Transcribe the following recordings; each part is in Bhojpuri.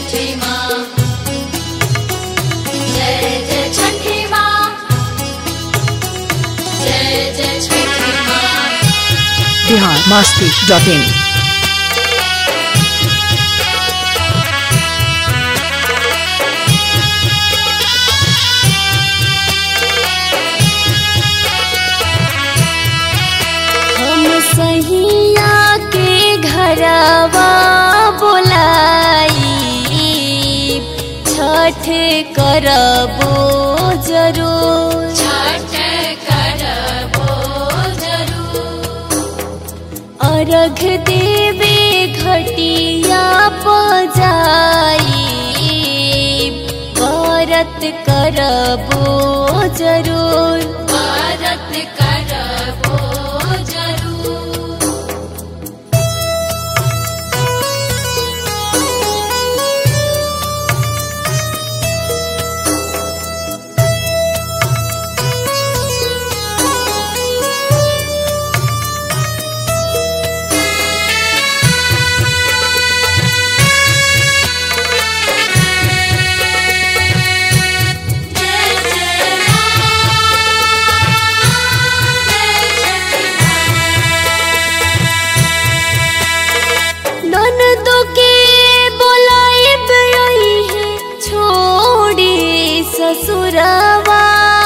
छठी माँ जय जय छठी माँ जय जय छठी माँ बिहार मस्ती डॉट इन हम सहिया के घरवा बोलाई छठ करबो जरूर छठ करबो जरूर अर्घ देवे घटिया पजाई व्रत करबो जरूर भारत करबो जरूर जय जय ननदो के बोलाइब रही है छोड़ी ससुरवा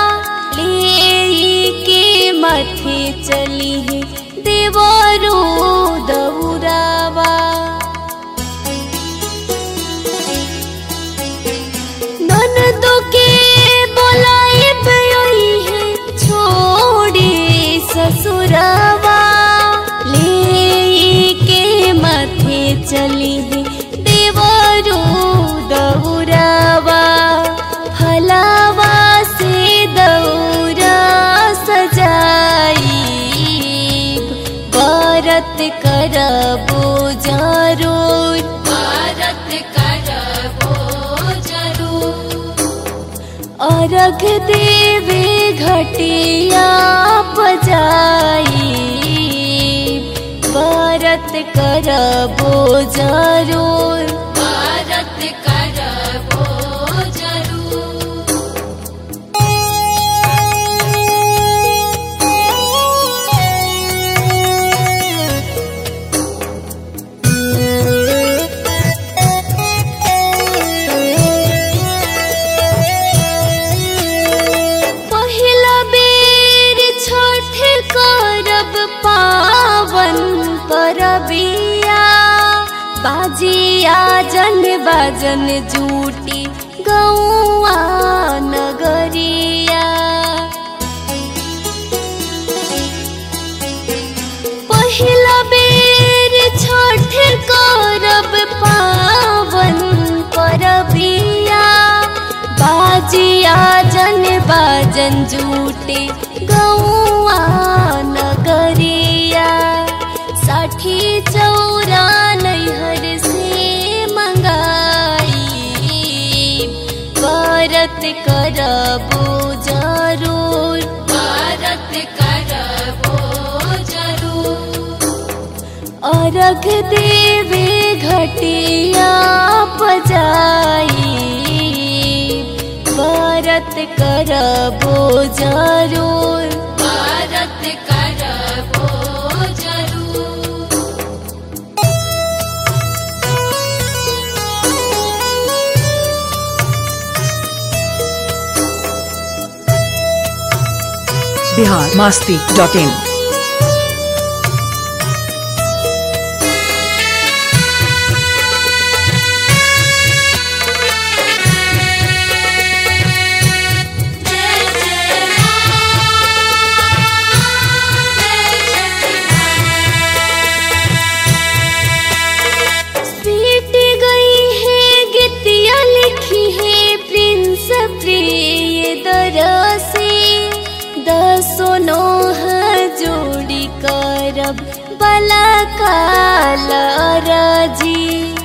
ले के माथे चली है देवरो दौरावा ननदो के बोलाइब रही है छोड़ी ससुरवा ले के माथे चली है देवरो दौरावा फलावा से दौरा सजाई व्रत करबो जरूर भारत करबो जरूर अर्घ देवे घटिया पजाई व्रत करबो जरूर भारत करबो जरूर पहिला बेर छठ करब पावन परबिया बाजिया जन बाजन जूटी गौआ नगरिया पहिला बेर छठ करब पावन परबिया बाजिया जन बाजन जूटे गौआ नगरिया साठी चौरा नैहर से मंगाई व्रत करबो जरूर भारत करबो जरूर अर्घ देवे घटिया पजाई व्रत करबो जरूर भारत करबो जरूर बिहार मस्ती डॉट इन जय जय पीट गई है गीतिया लिखी है प्रिंस प्रिय दरसी दसो नोह जोड़ी करब बला काल राजी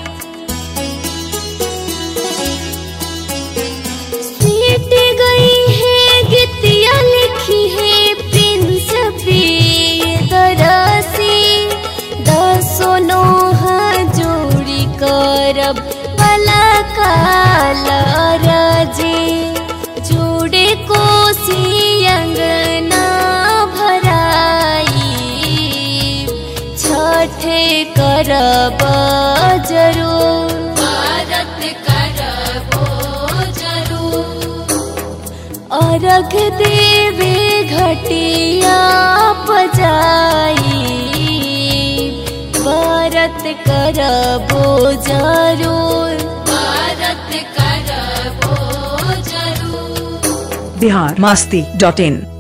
पीट गई है गीतिया लिखी है प्रिंस प्रिय दरसी दसो नोह जोड़ी करब बला लरजे जोड़े कोसी अंगना भराई छठे करब जरूर भारत करबो जरूर अर्घ देवे घटिया पजाई व्रत करबो जरूर भारत करबो जरूर बिहार मास्ती डॉट इन